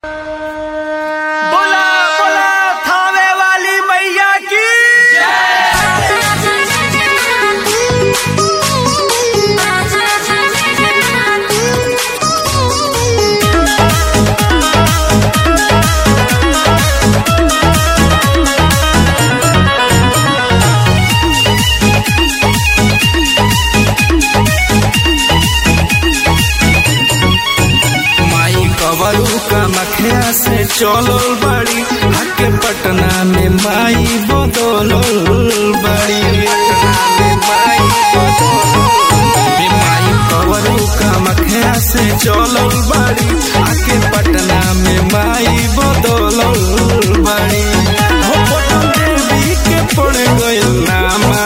बोला बोला थावे वाली मैया की माई कवरू कमखिया से चलल बड़ी हके पटना में माई बदलल बड़ी पटना में माई बदलल बड़ी। माई कवरू कमखिया से चलल बड़ी हके पटना में माई बदलल बड़ी हो पटन देवी के पड़ गइल नामा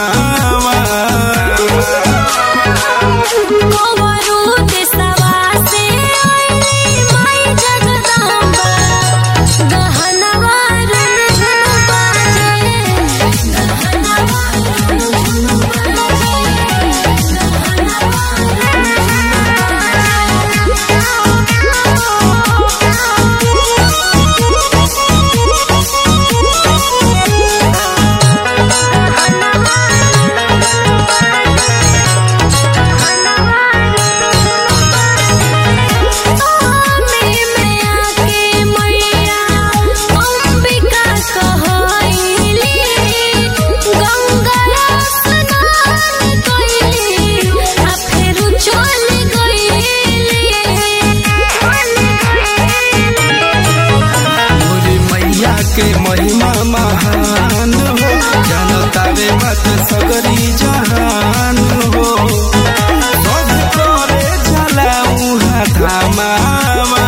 मोरी मैया के महिमा महान हो जनतावे मत सगरी जहान हो सब करे चला उहा धामावा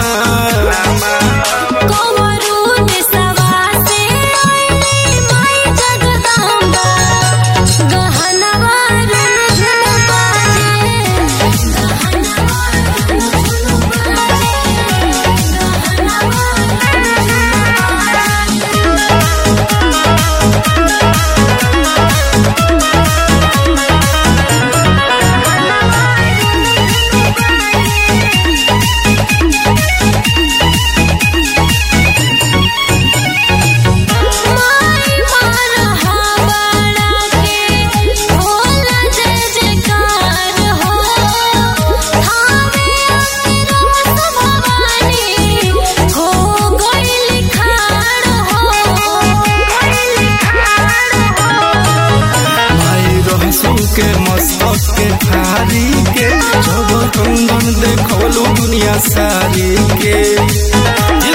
माई रहसू के मस्तक के थारी के जब कंगन देखलू दुनिया सारी के